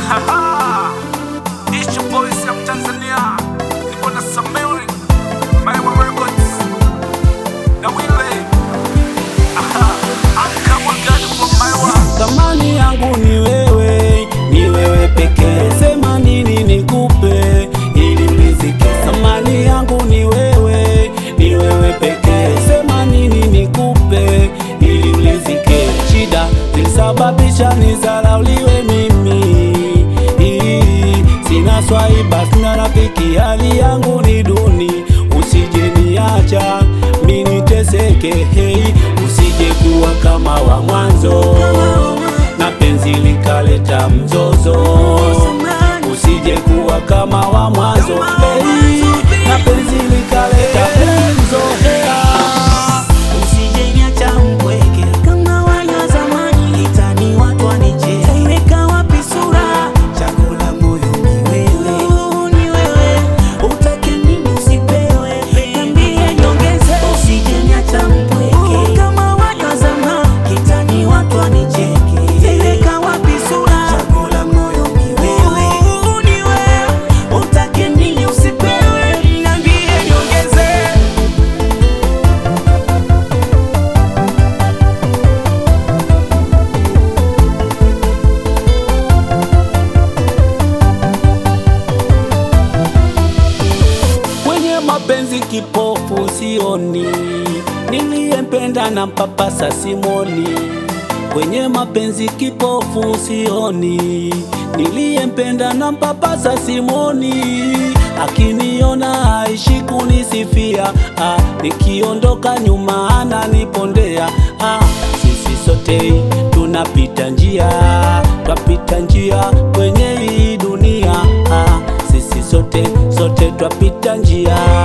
Haha. It's your boy Sam Tanzania. Nipo na Samiri. Maiwa Records. Na Wile. Aha. I'm Kamwa Gani from Maiwa. Thamani yangu ni wewe, ni wewe pekee. Sema nini nikupe ili riziki. Thamani yangu ni wewe, ni wewe pekee. Sema nini nikupe ili riziki. Shida zilisababisha nizalauliwe mimi. Sina swaiba, sina rafiki, hali yangu ni duni. Usije niacha mimi niteseke, hey, usije kuwa kama wa mwanzo na penzi likaleta mzozo, usije kuwa kama wa mwanzo hey, na penzi likaleta mzozo Usijeniacha mpweke kama wale wa zamani, itani watu wanicheka. Imeka wapi sura? Chakula moyo ni wewe, ni wewe. Utake nini usipewe? Niambie niongeze. Usijeniacha mpweke kama wale wa zamani, itani watu wanicheke. Imeka wapi sura? Chakula moyo ni wewe, ni wewe. Utake nini usipewe? Niambie niongeze. Kwenye mapenzi kipofu sioni, niliyempenda na mpapasa simoni. Kwenye mapenzi kipofu sioni, niliyempenda na mpapasa simoni. Akiniona aishi kunisifia, ah, nikiondoka nyuma ananipondea. Ah, sisi sote tunapita njia, twapita njia kwenye hii dunia. Ah, sisi sote sote twapita njia